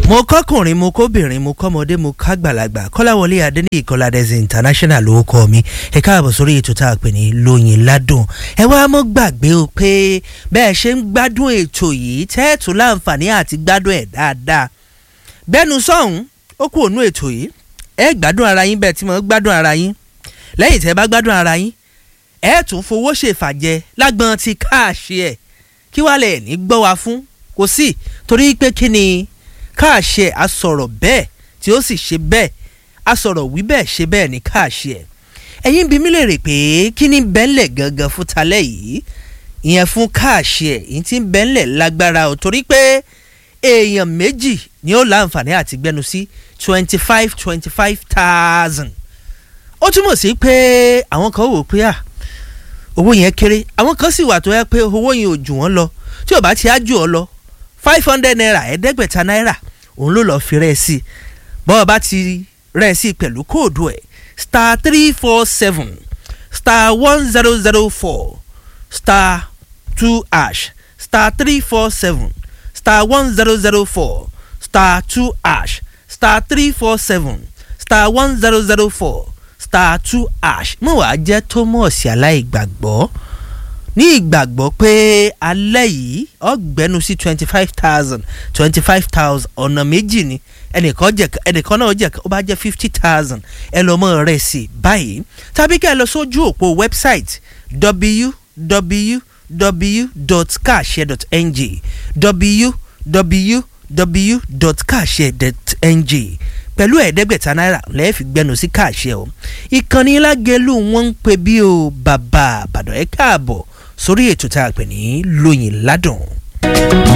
mo kọkùnrin mo kóbìnrin mo kọmọdé mo kágbàlagbà kọ́láwọlé adéníyì kọ́ládẹ́sì international ló kọ́ mi ẹ káàbọ̀ sórí ètò tá a pè ní lóyin ládùn ẹ wá mọ́ gbàgbé o pé bẹ́ẹ̀ ṣe ń gbádùn ètò yìí tẹ́ẹ̀tù láǹfààní àti gbádùn ẹ̀ dáadáa bẹ́ẹ̀nu sọ̀hún ó kú ònú ètò yìí ẹ gbádùn ara yín bẹ́ẹ̀ tí mo gbádùn ara yín lẹ́yìn tẹ́ bá gbádùn ara yín ẹ tún fowó ṣèfàjẹ lágbọ́n ti káàṣì ẹ̀ kí wàá lẹ̀ ní gbọ́ wa fún kò sí torí pé kí ni káàṣẹ asọ̀rọ̀ bẹ́ẹ̀ tí ó sì ṣe bẹ́ẹ̀ asọ̀rọ̀ wí bẹ́ẹ̀ ṣe bẹ́ẹ̀ ní káàṣẹ ẹ̀yin bí mi lè rè pé kí ni bẹ́ńlẹ̀ gangan fún talẹ́ yìí ìyẹn fún káàṣẹ ìyẹn tí ń bẹ́ńlẹ̀ lágbára ò torí pé èèyàn méjì ni ó láǹfààní àti gbẹnu sí twenty five twenty five thousand ó túmọ̀ sí pé àwọn kan wò pé à owó yẹn kéré àwọn kan sì wà tó yẹ pé owó yẹn ò jù wọ́n lọ tí ò bá ti á jù ọ lọ five hundred naira ẹ̀ẹ́dẹ́gbẹ̀ta náírà òun ló lọ́ọ́ fi rẹ́ sí i bọ́ọ̀ bá ti rẹ́ sí i pẹ̀lú kóòdù ẹ̀ star three four seven star one zero zero four star two ash star three four seven star one zero zero four star two ash star three four seven star one zero zero four star two ash mo wàá jẹ́ thomas aláìgbàgbọ́ ní ìgbàgbọ́ pé alẹ́ yìí ọgbẹ́nu sí twenty five thousand twenty five thousand ọ̀nà méjì ni ẹnìkan jẹ ẹnìkan náà jẹ ó bá jẹ fifty thousand ẹ lọ mọ rẹ sí báyìí tàbí kẹ́ ẹ lọ sójú òpó website www.kashare.ng www.kashare.ng pẹ̀lú ẹ̀ẹ́dẹ́gbẹ̀ta náírà lẹ́ẹ̀ fi gbẹnu sí káàṣẹ o ìkànnì lágẹ̀lú wọn ń pè bí o bàbá àbàdàn ẹ̀ káàbọ̀ sórí ètò tá a pè ní lóyìn ládùn.